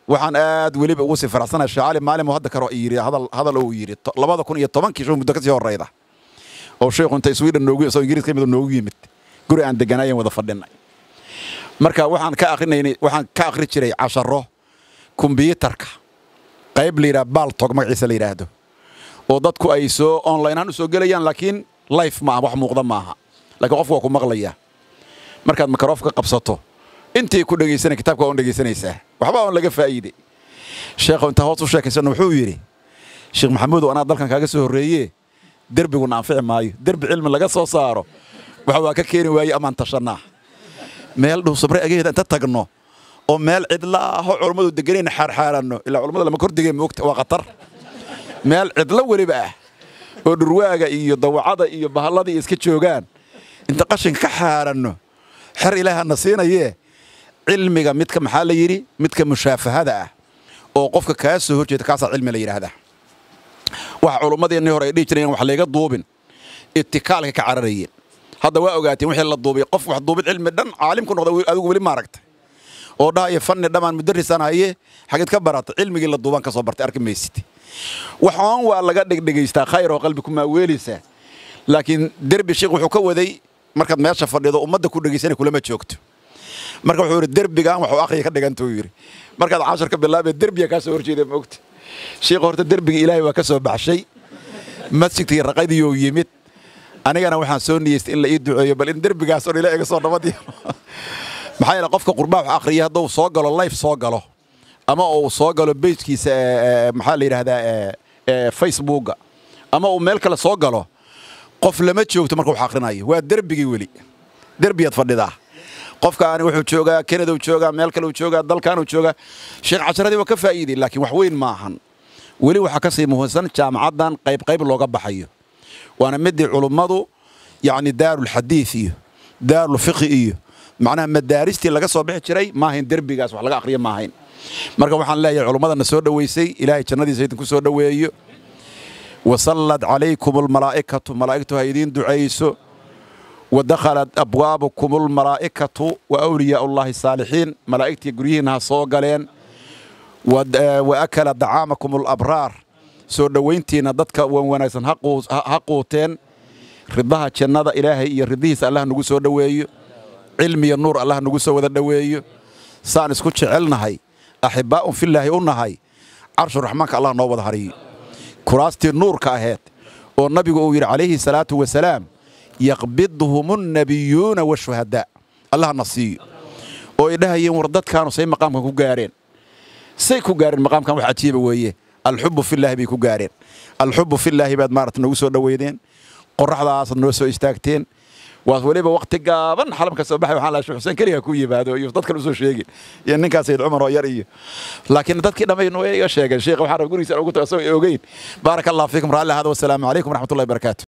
waxaan aad weliba ugu sii faraxsanahay sheekh cali maalin hadda karo yidhi hadal hadal uu yidhi labada kun iyo tobankii shuu muddo ka sii horreyda oo sheekhu inta sweden noogu soo ingiriiska yimid noogu yimid guri aan deganaayeen wada fadhinay marka waxaan ka akrinaynay waxaan ka akhri jiray casharo kumbiyuutarka qayb la yidhaha baaltog magaciisa la yidhaahdo oo dadku ay soo online ahaan u soo gelayaan laakiin life ma aha wax muuqda maaha laakiin qofku waa ku maqlayaa markaad makaroofka qabsato intii ku dhegaysanay kitaabka waa un dhegaysanaysaa waxba on laga faa'iide sheekhu intaa hoos u sheekaysana wuxuu yidhi sheekh maxamuudow anaa dalkan kaaga soo horreeye derbiguna anfici maayo derbi cilmi laga soo saaro waxa waa ka keeni waaye amaan tashannaa meel dhow sabre ageeda inta tagno oo meel cidla aho culummadu deganayna xaarxaaranno ilaa culummada lama kordhigay moogta waa khatar meel cidlo weliba ah oo dhurwaaga iyo dawacada iyo bahalladii iska joogaan inta qashinka ka xaaranno xer ilaahana siinayee cilmiga midka maxaa la yidhi midka mushaafahada ah oo qofka kaa soo horjeeda kaasaa cilmi la yidhaahdaa waxa culummadeennii hore ay dhihi jireen wax layga duubin itikaalka ka cararayeen hadda waa ogaateen wixii la duubay qof wax duubid cilmi dhan caalim ku noqda adigu weli maaragtay oo dhahaya fanni dhammaan mudarisaan haye xageed ka barata cilmigii la duubaan ka soo bartay arki maysid waxaan waa laga dhegdhegaystaa khayr oo qalbi kumaa weelaysaa laakiin derbi sheekh wuxuu ka waday markaad meesha fadhido ummadda ku dhegaysanay kulama joogto marka wuxuu yidhi derbigaan waxuu akhriya ka dhigantuu yidhi markaad cashar ka bilaabee derbiga kaa soo horjeeda moogta sheekh horta derbiga ilaahay waa ka soo baxshay masjidkii raqadiiyou yimid anigana waxaan soo niyeystay in la ii duceeyo bal in derbigaas oo ila iga soo nabadiyo maxaa yeele qofka qurbaa wax akhriya hadduu soo galo life soo galo ama uu soo galo bejkiisa maxaa la yidhaahdaa facebooka ama uu meel kale soo galo qof lama joogto marka wax akhrinayo waa derbigii weli derbiyaad fadhidaa qofkaani wuxuu joogaa kanadau joogaa meel kale uu joogaa dalkanuu joogaa sheekh casharadii waa ka faa'iiday laakiin wax weyn ma ahan weli waxaa ka sii muhiimsan jaamacaddan qayb qayb looga baxayo waana midii culummadu yacni daarulxadiid iyo daarulfiqhi iyo macnaha madaaristii laga soo bixi jiray maahayn derbigaas wax laga akhriyo maahayn marka waxaan leeyahay culummadana soo dhoweysay ilaahay jannadiisa idinku soo dhoweeyo wasallad calaykum almalaa'ikatu malaa'igtu ha idiin ducayso wadakhalat abwaabukum almalaa'ikatu wa awliyaa ullahi saalixiin malaa'igtii guryihiinna ha soo galeen wa akala dacaamakum alabraar soo dhowayntiinna dadka wan wanaagsan ha quuteen ridaha jannada ilaahay iyo ridihiisa allah nagu soo dhoweeyo cilmiya nuur allah nagu soo wada dhoweeyo saan isku jecelnahay axibbaa'un fillaahi u nahay carshu raxmaanka allah noo wada hariyo kuraastii nuurka aheed oo nabigu uu yidhi calayhi salaatu wasalaam yaqbidhum annabiyuuna washuhadaa allahna siiyo oo ay dhahayeen war dadkaanu say maqaamkan ku gaareen say ku gaareen maqaamkan wax cajiiba weeye alxubbu fillaahi bay ku gaareen alxubbu fillaahi baad maarata noogu soo dhoweydeen qorraxdaasad noo soo istaagteen waas weliba wakti gaaban xalamka soo baxay waxaan lahaa sheekh xuseen keliga ku yimaado iyo dad kale usoo sheegin iyo ninkaas sayid cumar oo yar iyo laakiin dadkii dhammayn way iga sheegeen sheekh waxaan rab gurigiisa ugu tago asagoo ogeyn baaraka allah fiikum raalli ahada wasalaamu calaykum waraxmatullahi barakaatu